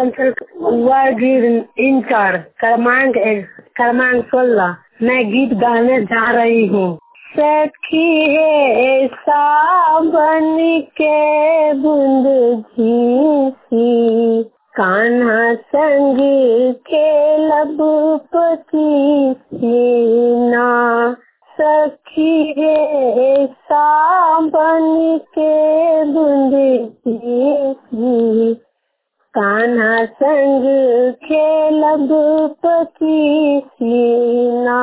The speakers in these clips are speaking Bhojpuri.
अंचल वार्ड इंटर क्रमांक क्रमांक सोलह मैं गीत गाने जा रही हूँ सखी है सावन के बूंद झीसी कान्हा संग खेलब पति सीना सखी रे सावन के बूंद झीसी कान्हा संग खेलब पति सीना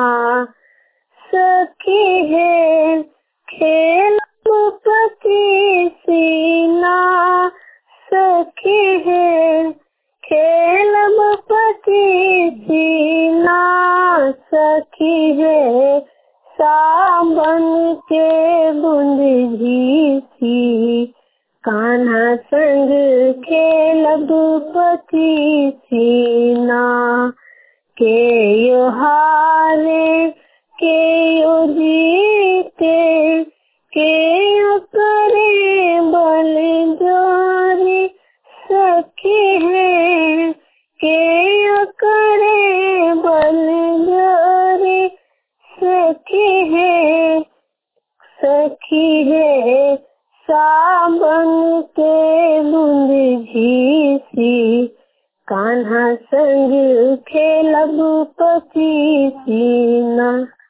सखी है खेलब पति सीना सखी है खेलब पति सीना सखी है सावन के बूंद झीसी कान्हा संग खेलब पति सीना के यो हारे के यो जीते के यो करे बल जोरी सखी है के यो करे बल जोरी सखी है सखी है सावन के बूंद झीसी कान्हा संग खेलब पति सीना